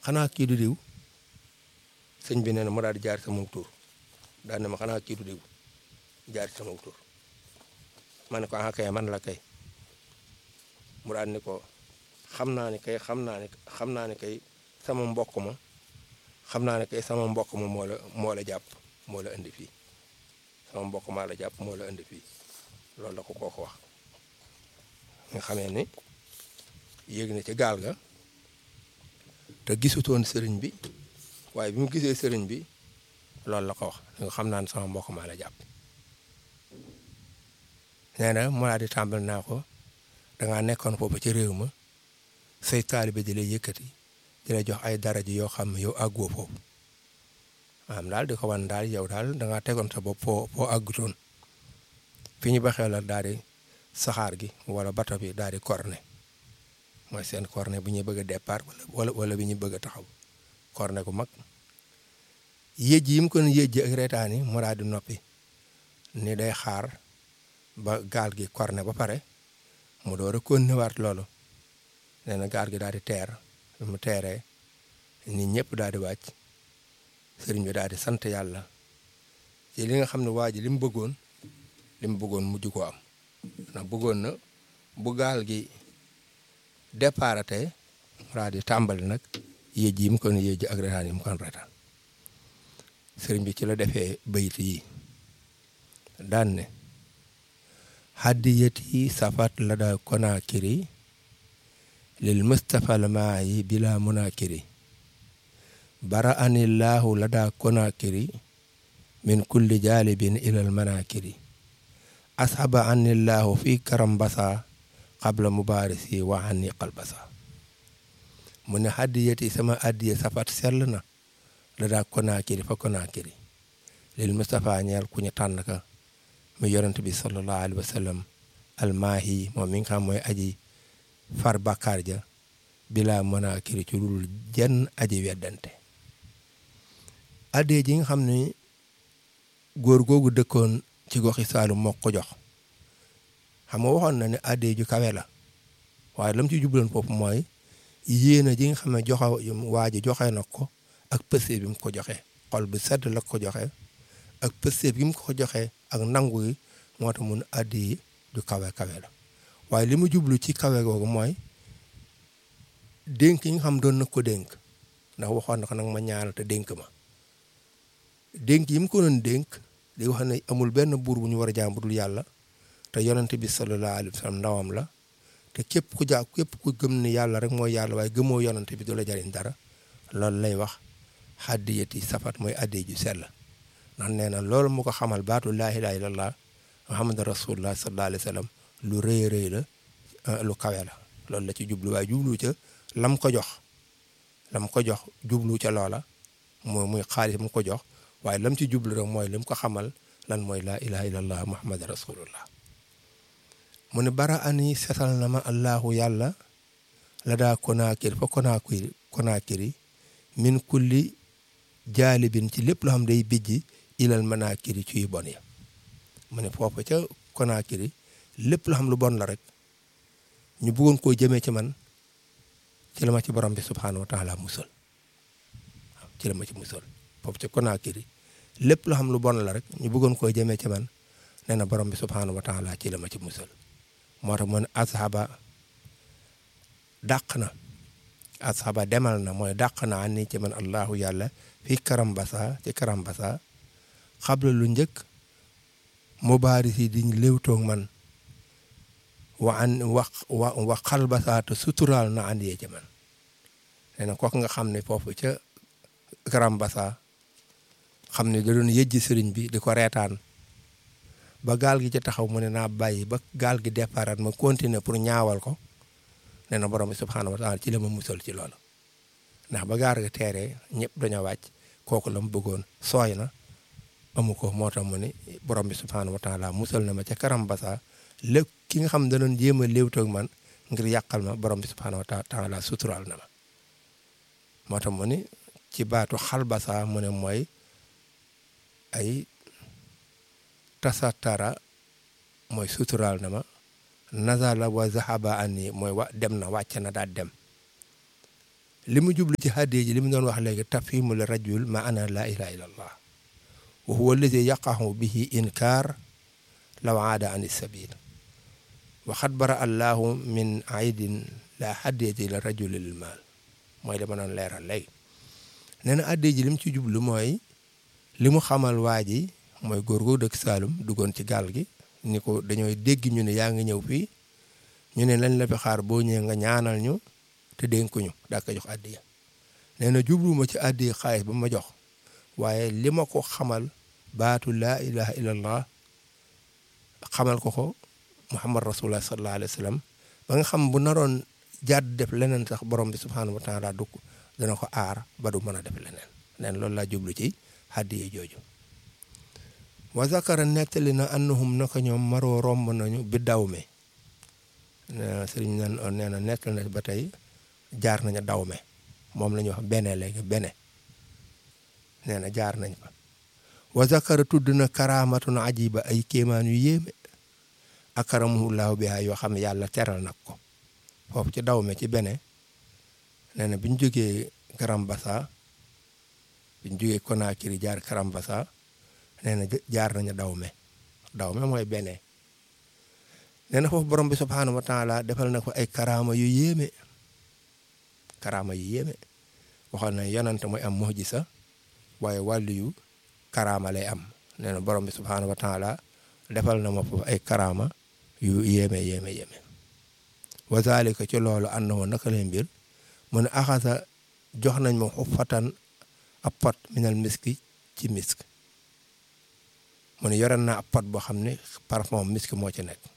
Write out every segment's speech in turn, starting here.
xanaa kii du diw sëñ bi nee na mu daal di jaar sama tur daal ne ma xanaa kii du diw jaar sama tur ma ne ko ah kay man la kay mu daal ni ko xam naa ne kay xam naa ne xam naa ne kay sama mbokk ma xam naa ne kay sama mbokk ma moo la moo la jàpp moo la indi fii sama mbokk maa la jàpp moo la indi fii loolu la ko kooku wax nga xamee ni yéeg na ci gaal ga te gisutoon sëriñ bi waaye bi mu gisee sëriñ bi loolu la ko wax nga xam naa ne sama mbokk maa la jàpp nee na mu laa di tàmbal naa ko dangaa nekkoon foofu ci réew ma say taalibe di lay yëkkati di la jox ay daraja yoo xam ne yow àggoo foofu maanaam daal di ko wan daal yow daal dangaa tegoon sa bopp foo foo àggutoon fi ñu baxee la daal di saxaar gi wala bato bi daal di corne mooy seen corne bu ñuy bëgg a départ wala wala bi ñu bëgg a taxaw corne gu mag yéej yi mu ko yéej ak reetaan yi mu daal di noppi ni day xaar ba gaal gi corne ba pare mu door a continuer loolu nee na gaal gi daal di teer bi mu teeree nit ñëpp daal di wàcc sëriñ bi daal di sant yàlla ci li nga xam ne waa ji li mu bëggoon li mu bëggoon mujj koo am ndax bëggoon na bu gaal gi départé mu daal di tàmbali nag yéej yi mu kon yéej ak retaan yi mu kon retaan sëriñ bi ci la defee bayit yi daan ne haddiyati safat la daa konaakiri lil mustafa al maayi bila munaakiri bara anillahu la daa konaakiri min kulli jaalibin ilal manaakiri ashaba anillahu fi karam basa qabla mubaarisi wa anni qalbasa mu ne haddiyati sama addiye safat sell na la daa konaakiri fa konaakiri lil mustafa ñeel ku ñu tànn ka mu yonent bi sallallahu alayhi wa sallam almaahi moom mi nga xam mooy aji far bàkkaar ja bila munaakiri ci lul jenn aji weddante addee ji nga xam ne góor googu dëkkoon ci goxi Saalum moo ko jox xam nga waxoon na ne addee ju kawe la waaye lam ci jubloon foofu mooy yéena ji nga xam ne joxe waa ji joxe na ko ak pëste bi mu ko joxe xol bu sedd la ko joxe ak pëste bi mu ko joxe ak nangu yi moo tax mun addi ju kawe kawe la waaye li mu jublu ci kawe googu mooy dénk yi nga xam doon na ko dénk ndax waxoon na ko nag ma ñaanal te dénk ma dénk yi mu ko doon dénk di wax ne amul benn buur bu ñu war a jaam bu dul yàlla te yonent bi sallallahu alayhi wa sallam ndawam la te képp ku jaa képp ku gëm ne yàlla rek mooy yàlla waaye gëmoo yonent bi du la jariñ dara loolu lay wax haddiyati safat mooy addi ju sell ndax nee na loolu mu ko xamal baatu laa ilaaha illallah muhammad rasulullah sallallahu alayhi wa sallam lu rëy rëy la lu kawe la loolu la ci jublu waaye jublu ca lam ko jox lam ko jox jublu ca loola mooy muy xaalis mu ko jox waaye lam ci jublu rek mooy lim ko xamal lan mooy laa ilaha illallah muhammad rasulullah mu ne bara ani setal na ma allahu yàlla la daa konaakiri fa konaakiri konaakiri min kulli jaalibin ci lépp loo xam day bijji ilal manaakiri ci yu bon ya mu ne foofu ca konaakiri lépp loo xam lu bon la rek ñu bëggoon koo jëmee ci man ci la ma ci borom bi subhaanahu wa taala musal waaw ci la ma ci musal foofu ca konaakiri lépp loo xam lu bon la rek ñu bëggoon koo jëmee ci man nee na borom bi subhaanahu wa taala ci la ma ci musal moo tax mu ne ashaba dàq na ashaba demal na mooy dàq na ani ci man allahu yàlla fii karambasa ci karambasa xabla lu njëkk mubaaris yi di léewtoog man wa an wax wa wa xalbasa te suturaal na andi ci man nee na kooku nga xam ne foofu ca karambasa xam ne da doon yëjji sëriñ bi di ko reetaan ba gaal gi ci taxaw mu ne naa bàyyi ba gaal gi départ ma continuer pour ñaawal ko nee na borom bi subhaanahu wa taala ci la ma musal ci loolu ndax ba gaal gi teeree ñëpp dañoo wàcc kooku la mu bëggoon sooy na amu ko moo tax mu ne borom bi subhaanahu wa taala musal na ma ca karam basa lépp ki nga xam ne da doon jéem a léewtoog man ngir yàqal ma borom bi subhaanahu wa taala suturaal na ma moo tax mu ne ci baatu xal basa mu ne mooy ay tasatara mooy suturaal na ma nazala wa zahaba anni mooy wa dem na wàcc na daal dem li mu jublu ci hadiya ji li mu doon wax léegi tafhimul rajul ma ana la ilaha illa allah wa huwa allazi yaqahu bihi inkar law aada an sabil wa xad bara allahu min aidin la hadiyati la rajuli lil maal mooy dama doon leeral léegi nee na hadiya ji li mu ci jublu mooy li mu xamal waa ji mooy góor gu dëkk Saalum duggoon ci gaal gi ni ko dañooy dégg ñu ne yaa ngi ñëw fii ñu ne lañ la fi xaar boo ñëwee nga ñaanal ñu te dénkuñu daa ko jox addiya nee na jubluwuma ci addiya xaalis ba ma jox waaye li ma ko xamal baatu laa ilaha illallah xamal ko ko muhammad rasulullah sallallahu alayhi wa sallam ba nga xam bu naroon jàdd def leneen sax borom bi subhanahu wa taala dugg dana ko aar ba du mën a def leneen neen loolu laa jublu ci addiya jooju wa zakara nettali na annahum naka ñoom maroo romb nañu bi dawme sëriñ nan nee na nekk na ba tey jaar nañu dawme moom la ñuy wax bene léegi bene nee na jaar nañ fa wa zakara tudd na karaamatun ajiba ay kéemaan yu yéeme akaramullaahu biha yoo xam ne yàlla teral nag ko foofu ci dawme ci bene nee na bi ñu jógee Karambasa bi ñu jógee Conakry jaar Karambasa nee na jaar nañu dawme dawme mooy bene nee na foofu borom bi subhaanahu wa taala defal na ko ay karaama yu yéeme karaama yu yéeme waxoon na yonante mooy am muhjisa waaye wàllu yu karaama lay am nee na borom bi subhaanahu wa taala defal na ma foofu ay karaama yu yéeme yéeme yéeme wa zalika ci loolu ànd woon naka lay mbir mu ne axasa jox nañ ma xuffatan ab pot minal miski ci misk mu ne yore naa ab pot boo xam ne parfum misk moo ci nekk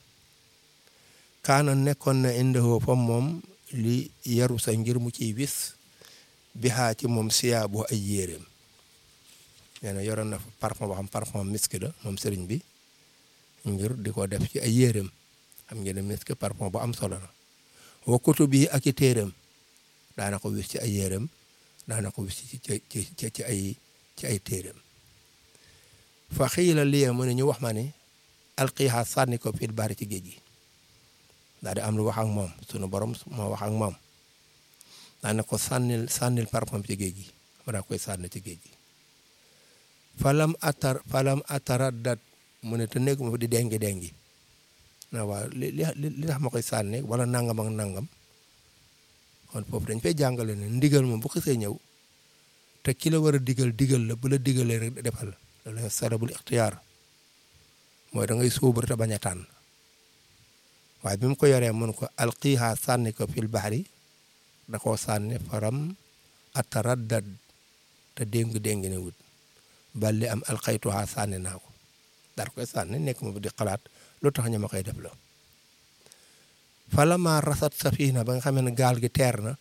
kaana nekkoon na indihoo fam moom li yaru sa ngir mu ciy wis bixaa ci moom siyaa boo ay yéeréem nee na yoroon na parfum boo xam parfum misk la moom sëriñ bi ngir di ko def ci ay yéeréem xam ngeen ne misk parfum bu am solo la wa kutub yi ak i téeréem daana ko wis ci ay yéeréem daana ko wis ci ci ci ay ci ay téeréem fa xiila liye mu ne ñu wax ma ni alqiixa sànni ko fil bari ci géej gi daal di am lu wax ak moom sunu borom moo wax ak moom daana ko sànnil sànnil parfum ci géej gi ma daa koy sànni ci géej gi falam atar falam ataraddat mu ne te nekk ma di dengi dengi na waaw li li tax ma koy sànni wala nangam ak nangam kon foofu dañ fay jàngale ne ndigal moom bu xasee ñëw te ki la war a digal digal la bu la digalee rek defal la loolu sarabul ixtiyaar mooy da ngay sóobu te bañ a tànn waaye bi mu ko yoree mun ko alqiiha sànni ko fil baxri da koo sànni faram ataraddad te déng-déng ne wut balli am alxaytuha sànni naa ko dar koy sànni nekk ma di xalaat lu tax ñu ma koy def la falama rasat safina ba nga xamee ne gaal gi teer na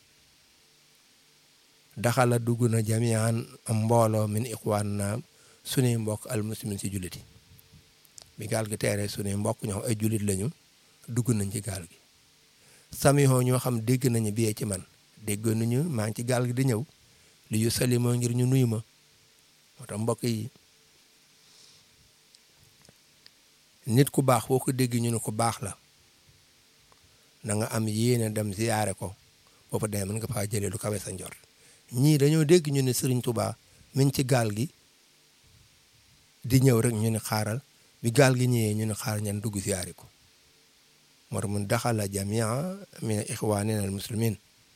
daxala dugg na jamian am mbooloo min iqwaan naam sunuy mbokk al muslimin si julliti bi gaal gi teeree sunuy mbokk ñoo xam ay jullit lañu dugg nañ ci gaal gi samihoo ñoo xam dégg nañu biyee ci man dégg nañu maa ngi ci gaal gi di ñëw li yu salimoo ngir ñu nuyu ma moo tax mbokk yi nit ku baax boo ko dégg ñu ne ku baax la na nga am yéene dem ziyaare ko boo fa demee mën nga faa jëlee lu kawe sa njort ñii dañoo dégg ñu ne Serigne Touba min ci gaal gi di ñëw rek ñu ne xaaral bi gaal gi ñëwee ñu ne xaaral ñan dugg ziyaare ko moo tax mun daxala jamia min ixwanina al muslimin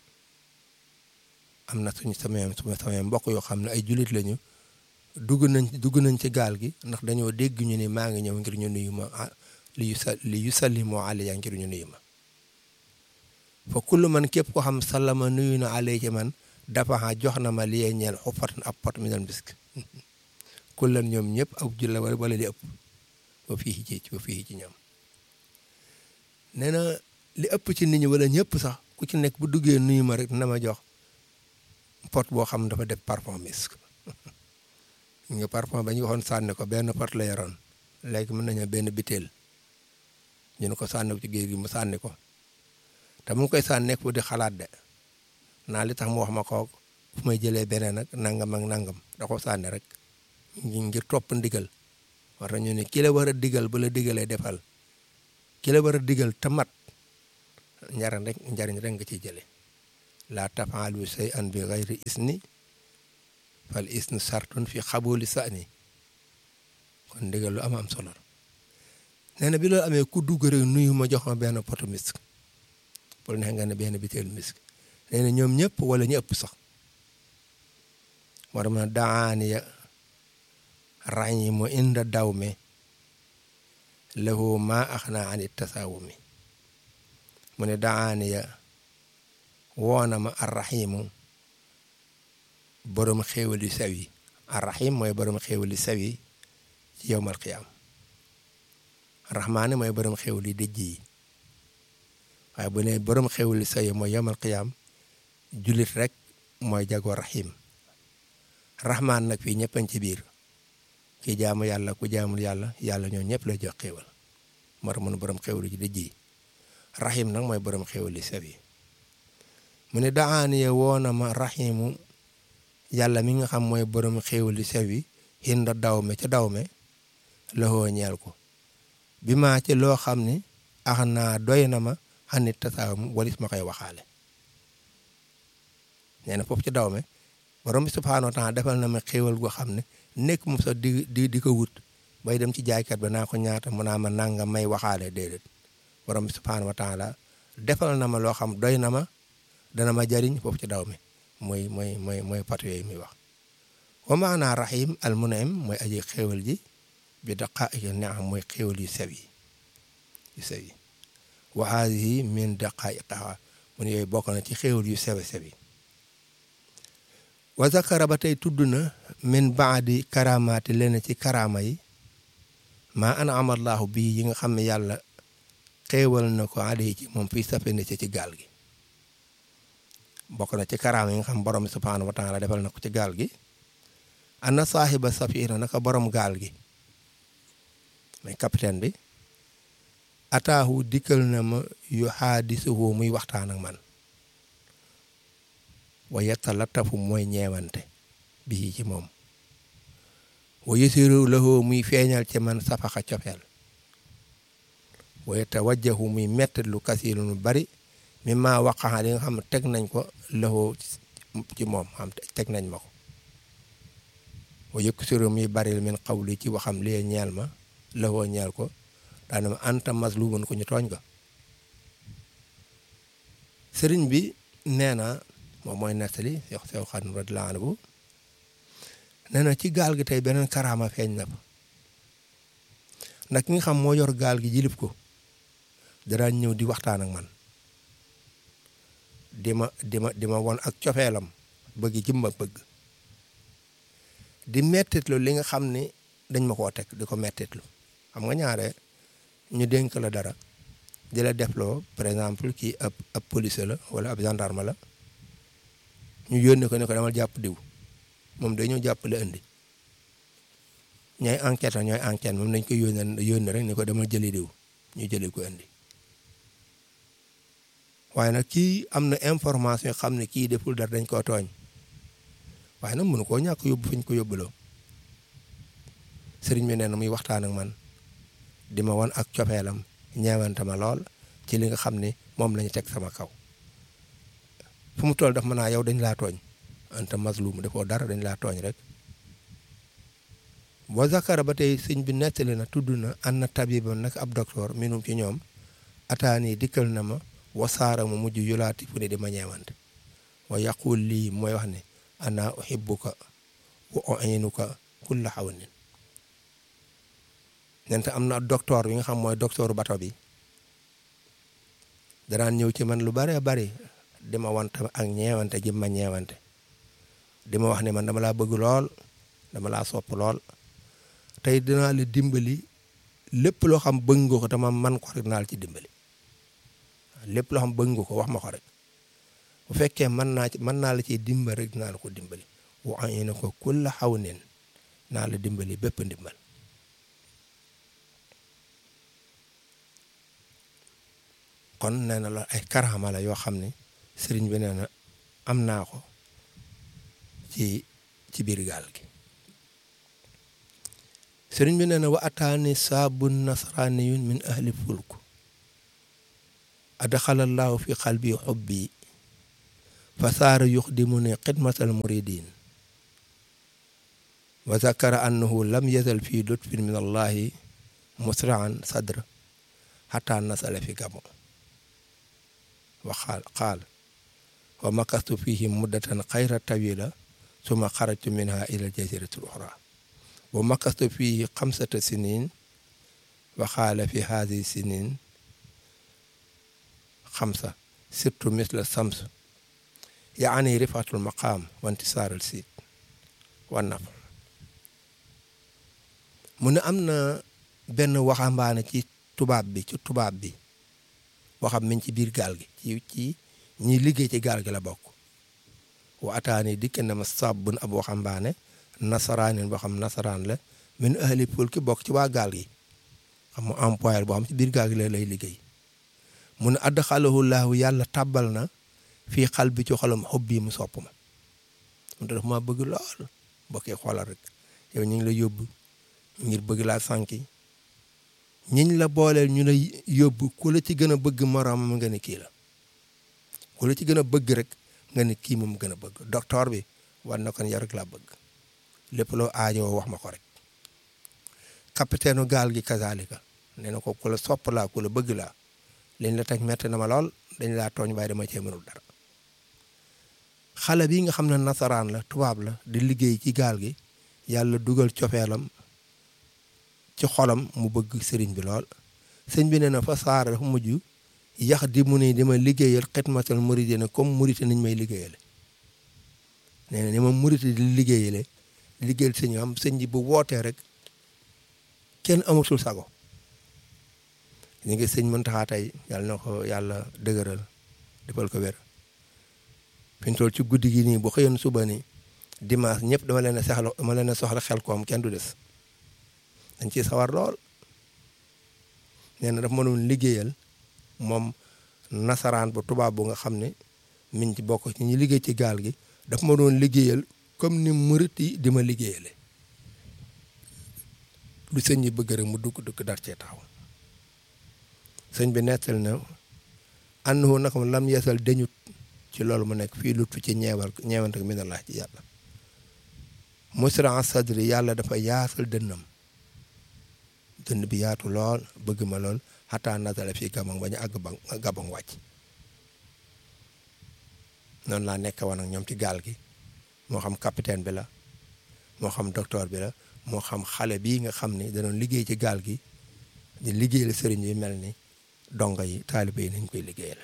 am na suñu samay samay mbokk yoo xam ne ay julit lañu dugg nañ dugg nañ ci gaal gi ndax dañoo dégg ñu ne maa ngi ñëw ngir ñu nuyu ma li yu sa li yu sallimoo alayya ngir ñu nuyu ma fa kullu man képp ko xam sallama nuyu na alay ci man dafa jox na ma liy ñeel xufatan ab pot mi dal bisk kullan ñoom ñëpp ab julla wala wala li ëpp ba fii ci ba fii ci ñoom nee na li ëpp ci nit ñi wala ñëpp sax ku ci nekk bu duggee nuyu ma rek na ma jox pot boo xam dafa def parfum misk nga parfum ba ñu waxoon sànni ko benn pot la yoroon léegi mën nañu benn biteel ñu ne ko sànni ko ci géej gi mu sànni ko te mu koy sànni nekk di xalaat de naa li tax mu wax ma ko fu may jëlee beneen nag nangam ak nangam da ko sànni rek ngir topp ndigal war ñu ne ki la war a digal ba la digalee defal ki la war a digal te mat njariñ rek njariñ rek nga ciy jëlee laa tafaalu shay'an bi gayri isni fal isnu sartun fi xabuli sani kon ndigal lu am am solo nee na bi loolu amee ku dugg rek nuyu ma jox ma benn poto misk pour neex nga ne benn bitéelu misk nee na ñoom ñëpp wala ñu ëpp sax war ma daaniya ràññi mu inda daw me lahu ma ax naa ani tasaawumi mu ne daaniya woona ma arrahimu borom xéewal yu sew yi arrahim mooy borom xéewal yu sew yi ci yowmal qiyaam rahmaani mooy borom xéewal yu dëjj yi waaye bu ne borom xéewal yu sew yi mooy yowmal qiyaam jullit rek mooy jagoo rahim rahmaan nag fii ñëppañ ci biir ki jaamu yàlla ku jaamul yàlla yàlla ñoo ñëpp lay jox xéewal mar mun borom xéewal ci dëjj yi rahim nag mooy borom xéewal yu sew yi mu ne daaniye woona ma rahimu yàlla mi nga xam mooy borom xéewal yu sew yi hinda dawme ca dawme loxoo ñeel ko bi maa ci loo xam ni ax naa doy na ma xanit tasaawum walis ma koy waxaale nee na foofu ci dawme borom bi subhaanahu wa taala defal na ma xéewal goo xam ne nekk mu sax di di di ko wut bay dem ci jaaykat ba naa ko ñaata mu naa ma nanga may waxaale déedéet borom bi subhaanahu wa taala defal na ma loo xam doy na ma dana ma jariñ foofu ci daw mi mooy mooy mooy mooy patu yooyu muy wax wa maanaa rahim al munaim mooy aji xéewal ji bi daqaa'iqi ni'am mooy xéewal yu sew yi yu sew yi wa haadihi min daqaa'iqihaa mun yooyu bokk na ci xéewal yu sew sew yi wa zakara ba tey tudd na min baadi karamaati leen ci karaama yi maa an'ama Allaahu bii yi nga xam ne yàlla xéewal na ko alayhi ci moom fii safina ci ci gaal gi bokk na ci karaama yi nga xam borom subhaanahu wa taala defal na ko ci gaal gi ana saaxiba safina naka borom gaal gi mais capitaine bi ataahu dikkal na ma yu xaadisuhu muy waxtaan ak man wa yatalattafu mooy ñeewante bii ci moom wa yasiru lahu muy feeñal ci man safaxa cofeel wa yatawajjahu muy mettit lu kasiiru lu bari mi ma waqaxa li nga xam ne teg nañ ko lahu ci moom xam teg nañ ma ko wa yuksiru muy baril min qawli ci waxam lee ñeel ma lahu ñeel ko daana ma anta mazlumun ko ñu tooñ ko sëriñ bi nee na moom mooy nettali yox sew xan radiyallaahu anhu nee na ci gaal gi tey beneen karaama feeñ na fa ndax ki nga xam moo yor gaal gi jilib ko daraan ñëw di waxtaan ak man di ma di ma di ma won ak cofeelam bëgg jëmba bëgg di mettitlu li nga xam ni dañ ma koo teg di ko mettitlu xam nga ñaare ñu dénk la dara di la defloo par exemple kii ab ab police la wala ab gendarme la ñu yónni ko ne ko demal jàpp diw moom dañoo jàpp la indi ñooy enquête ñooy enquête moom dañ ko yónni yónni rek ni ko demal jëli diw ñu jëli ko indi waaye nag kii am na information xam ne kii deful dara dañ koo tooñ waaye nag mënu koo ñàkk yóbbu fi ñu ko yóbbuloo sëriñ bi nee na muy waxtaan ak man di ma wan ak cofeelam ñeewante ma lool ci li nga xam ne moom lañu teg sama kaw fu mu toll daf ma naa yow dañ laa tooñ anta mazlum defoo dara dañ laa tooñ rek boo zakara ba tey sëñ bi nettali na tudd na an na tabiba nag ab docteur minum ci ñoom ataani dikkal na ma wasaara mu mujj yulaati fu ne di ma ñeewante wa yaqul lii mooy wax ne ana uhibbuka wa u'inuka kulla hawnin nente am na docteur bi nga xam mooy docteur bato bi danaan ñëw ci man lu bare bari di ma wante ak ñeewante ji ma ñeewante di ma wax ne man dama laa bëgg lool dama laa sopp lool tey dinaa la dimbali lépp loo xam bëgg nga ko te ma man ko rek naa la ci dimbali lépp loo xam bëgg nga ko wax ma ko rek bu fekkee mën naa ci mën naa la ciy dimbali rek dinaa la ko dimbali wa ayna ko kulla hawnin naa la dimbali bépp ndimbal kon nee na la ay karaama la yoo xam ne sëriñ bi nee na am naa ko ci ci biir gaal gi sëriñ bi nee na wa ataani saabun nasraniyun min ahli fulk adxalallahu fi qalbi xubbi fa saara yuxdimuni xidmatal muridin wa zakara annahu lam yazal fi lutfin min allahi musraan sadr xata nasala fi gamo wa qaal qaal wa makastu fihi muddatan xayra tawila suma xarajtu minha ila aljazirati l oxra wa makastu fihi xamsata sinin wa xaala fi haadihi sinin xamsa surtout misla sams yaani rifatul maqaam wa intisaaral siit wa naf mu ne am na benn waxambaane ci tubaab bi ci tubaab bi waxam mi ci biir gaal gi ci ci ñi liggéey ci gaal gi la bokk wa ataani dikk na ma sabbun ab waxambaane nasaraanin boo xam nasaraan la min ahli fulki bokk ci waa gaal gi xam mu employé boo xam ci biir gaal gi la lay liggéey mu ne adxalahu laahu yàlla tàbbal na fii xal bi ci xolam xob bii mu sopp ma mu def ma bëgg lool bokkee xoolal rek yow ñu ngi la yóbbu ngir bëgg laa sànki ñiñ la booleel ñu la yóbbu ku la ci gën a bëgg moroomam nga ne kii la ku la ci gën a bëgg rek nga ne kii moom gën a bëgg docteur bi war na kon yow rek laa bëgg lépp loo aajoo wax ma ko rek capitaine gaal gi kazalika nee na ko ku la sopp laa ku la bëgg laa liñ la teg metti na ma lool dañ laa tooñ waaye dama cee mënul dara xale bi nga xam ne nasaraan la tubaab la di liggéey ci gaal gi yàlla dugal cofeelam ci xolam mu bëgg sëriñ bi lool sëñ bi nee na fa saara dafa mujj yax di mu ne dima liggéeyal xidmatal muride na comme murite niñ may liggéeyale nee na ni ma murite di liggéeyale liggéeyal sëñ am sëñ bi bu wootee rek kenn amatul sago ñu ngi sëñ Muntaxa tey yàlla na ko yàlla dëgëral defal ko wér fi ñu toll ci guddi gi nii bu xëyoon suba ni dimanche ñëpp dama leen a soxla dama leen a soxla xel koom kenn du des dañ ciy sawar lool nee na dafa mënoon liggéeyal moom nasaraan bu tubaab bu nga xam ne min ci bokk ci ñi liggéey ci gaal gi dafa ma doon liggéeyal comme ni murit yi di ma liggéeyale lu sëñ bi bëgg rek mu dugg dugg dar cee taxaw sëñ bi nettal na annahu naka mu lam yeesal dañut ci loolu mu nekk fii lutu ci ñeewal ñeewante ko minallah ci yàlla musra sadri yàlla dafa yaasal dënnam dënn bi yaatu lool bëgg ma lool xataa nasala fii gabon ba ñu àgg ba gabon wàcc noonu laa nekk woon ak ñoom ci gaal gi moo xam capitaine bi la moo xam docteur bi la moo xam xale bii nga xam ni danoon liggéey ci gaal gi di liggéeyal sëriñ bi mel ni dongo yi taalibe yi nañ koy liggéeyal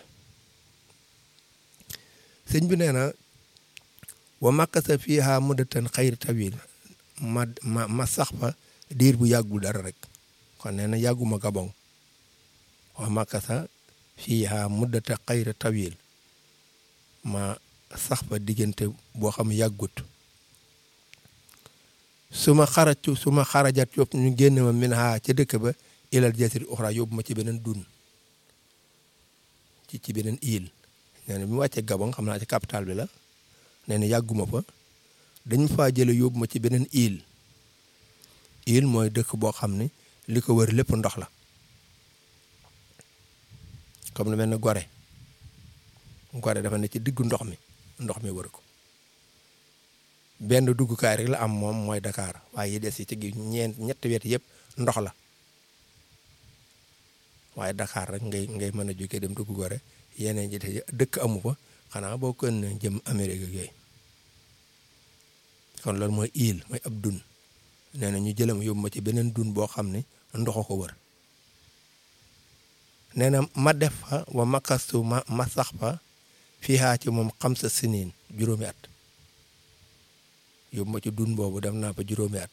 sëñ bi nee na wa makkasa fiiha muddatan xayri tawil ma ma ma sax fa diir bu yàggul dara rek kon nee na yàgguma gabon wa makkasa fiiha muddata xayri tawil ma sax fa diggante boo xam yàggut su ma xaraju su ma xarajat yóbbu ñu génn ma min ha ca dëkk ba ilal jasiri uxra yóbbu ma ci beneen dun ci ci beneen île nee na bi mu wàccee Gabon xam naa ci capital bi la nee na yàgguma fa dañ faa jële yóbbu ma ci beneen île île mooy dëkk boo xam ne li ko wër lépp ndox la comme lu mel ne Gorée Gorée dafa ne ci diggu ndox mi ndox mi wër ko benn duggukaay rek la am moom mooy Dakar waaye yi des yi ci gi ñeent ñetti wet yëpp ndox la waaye Dakar rek ngay ngay mën a jógee dem dugg Gorée yeneen ji dëkk amu fa xanaa boo ko jëm Amérique ak yooyu kon loolu mooy île mooy ab dun nee na ñu jëlam yóbbu ma ci beneen dun boo xam ne ndoxo ko wër nee na ma def fa wa makastu ma ma sax fa fii xaa ci moom xam sa siniin juróomi at yóbbu ma ci dun boobu dem naa fa juróomi at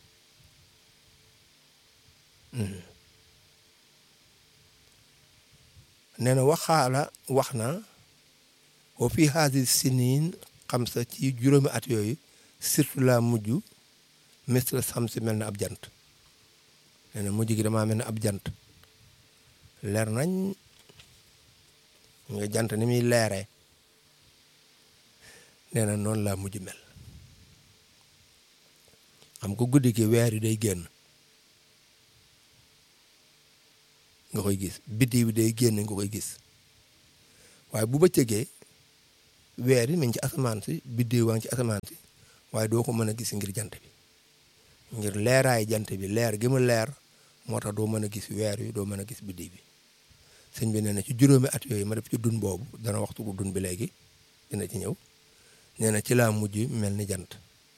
nee na waxaala wax na wa fii haadi siniin xam sa ci juróomi at yooyu surtout la mujj misla sam si mel na ab jant nee na mujj gi damaa mel ne ab jant leer nañ nga jant ni muy leeree nee na noonu laa mujj mel xam ko guddi gi weer yi day génn nga koy gis biddi bi day génn nga koy gis waaye bu bëccëgee weer yi mi ngi ci asamaan si biddéew waa ngi ci asamaan si waaye doo ko mën a gis ngir jant bi ngir leeraay jant bi leer gi mu leer moo tax doo mën a gis weer yi doo mën a gis biddi bi sëñ bi nee na ci juróomi at yooyu ma def ci dun boobu dana waxtu ko dun bi léegi dina ci ñëw nee na ci laa mujj mel ni jant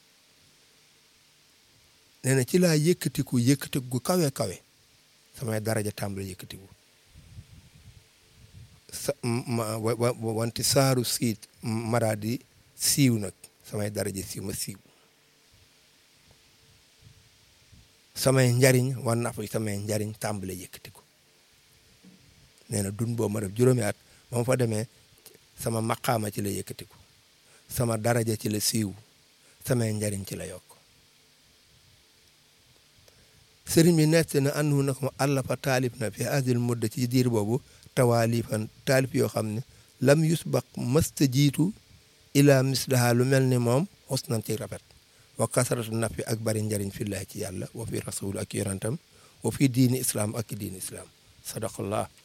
nee na ci laa yëkkatiku yëkkatiku gu kawe kawe samay daraja tàmbali yëkkatiku sa ma wanti saaru siit maraa di siiw nag samay daraja siiw ma siiw samay njariñ wan na fa samay njariñ tàmbale yëkkatiku nee na dun boobu ma def juróomi at ba ma fa demee sama maqaama ci la yëkkatiku sama daraja ci la siiw samay njariñ ci la yokk sëriñ bi nett na andu na ko àlla fa taalif na fi adil mudda ci diir boobu tawaalifan taalif yoo xam ne lam yusbaq mësta jiitu ila misdaha lu mel ni moom xusnan ci rafet wa kasaratu nafi ak bari njariñ fillahi ci yàlla wa fi rasul ak yonentam wa fi diini islam ak diini islam sadaqallah